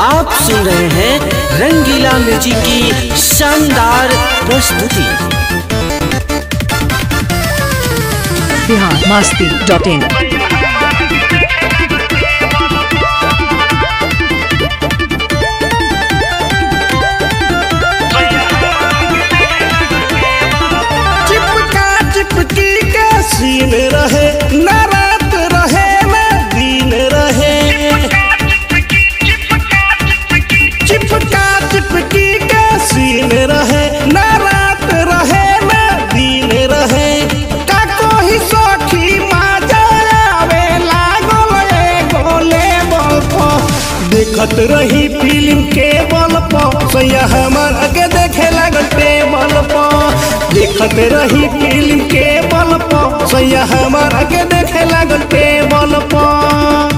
आप सुन रहे हैं रंगीला म्यूजिक की शानदार प्रस्तुति बिहार मस्ती डॉट इन चिपका चिपकी के सीन रहे न रात रहे न दिन रहे चिपका चिपकी के सीन रहे न रात रहे न दिन रहे का कोई सखी माजा आवे लागल एगो लेवल पर देखत रही फिल्म के बल पर सैया हमर आगे देखे लागल टेबल पर देखत रही फिल्म के बल पर सैया हमर आगे देखे लागल टेबल पर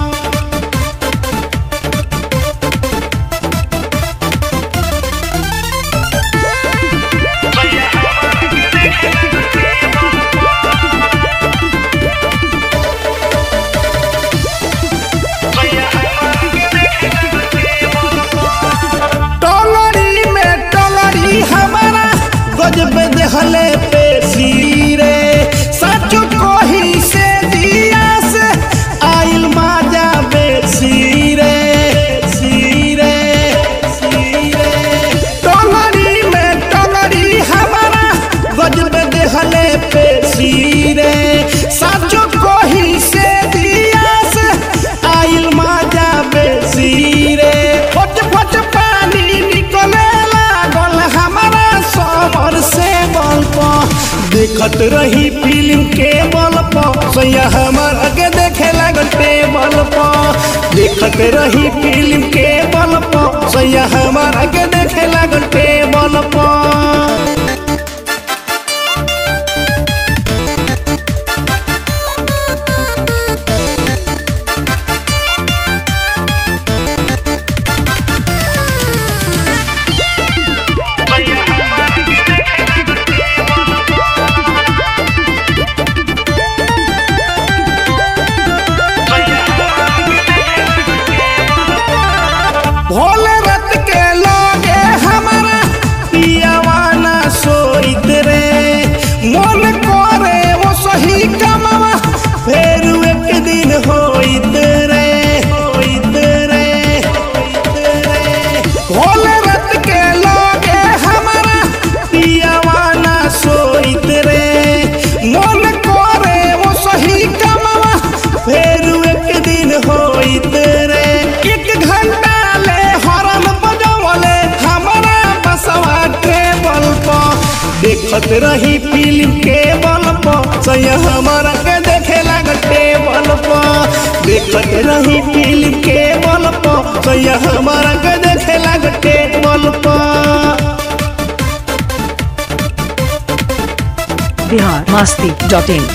टोलरी में टोलरी हमारा गजब देहले पे सीरे सच कोही से दिया से आइल माजा बे सीरे सीरे सीरे टोलरी में टोलरी हमारा गजब देहले पे सीरे सच कोही से दिया से आइल माजा बे सीरे फट फट पानी निकले लागल हमारा समर से बल पर देखत रही फिल्म के बल पर सैया हमार आगे देखे लागल टेबल पर देखत रही फिल्म के बल पर सैया हमार आगे देखे लागल टेबल पर भोले रत के लोगे हमारा पियावाना सोइत रे मन करे वो सही कमवा फिर एक दिन होइत रे होइत रे होइत रे भोले रत के लोगे हमारा पियावाना सोइत रे मन करे वो सही कमवा फिर एक दिन होइत रे एक घंटा ले हॉर्न बजवले हमारा बसवा टेबल पर देखत रही फिल्म के बल पर सैया हमारा के देखे लागल टेबल पर देखत रही फिल्म के बल पर सैया हमारा के देखे लागल टेबल पर बिहार मस्ती डॉट इन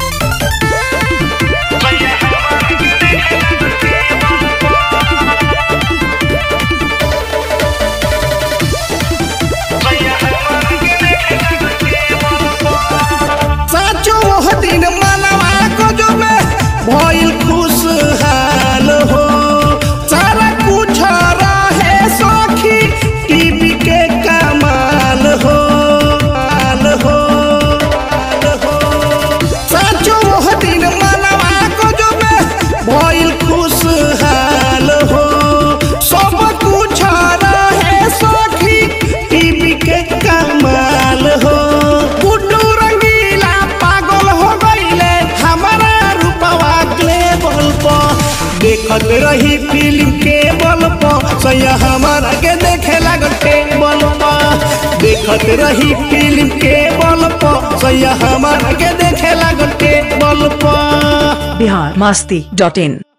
साचो वह दिन मनवा को जो मैं भइल खुशहाल हो सारा कुछ रहे सखी टीवी के कमाल हो माल हो माल हो साचो वह दिन मनवा को जो मैं भइल खुशहाल हो सब कुछ रहे सखी टीवी के कमाल हो गुड्डू रंगीला पागल हो गईले हमारा रूपवा के बल पर देखत रही फिल्म के बल पर सैया हमारा के देखे लागल टेबल पर देखत रही फिल्म के बल पर सैया हमारा के देखे लागल टेबल पर बिहार मस्ती डॉट इन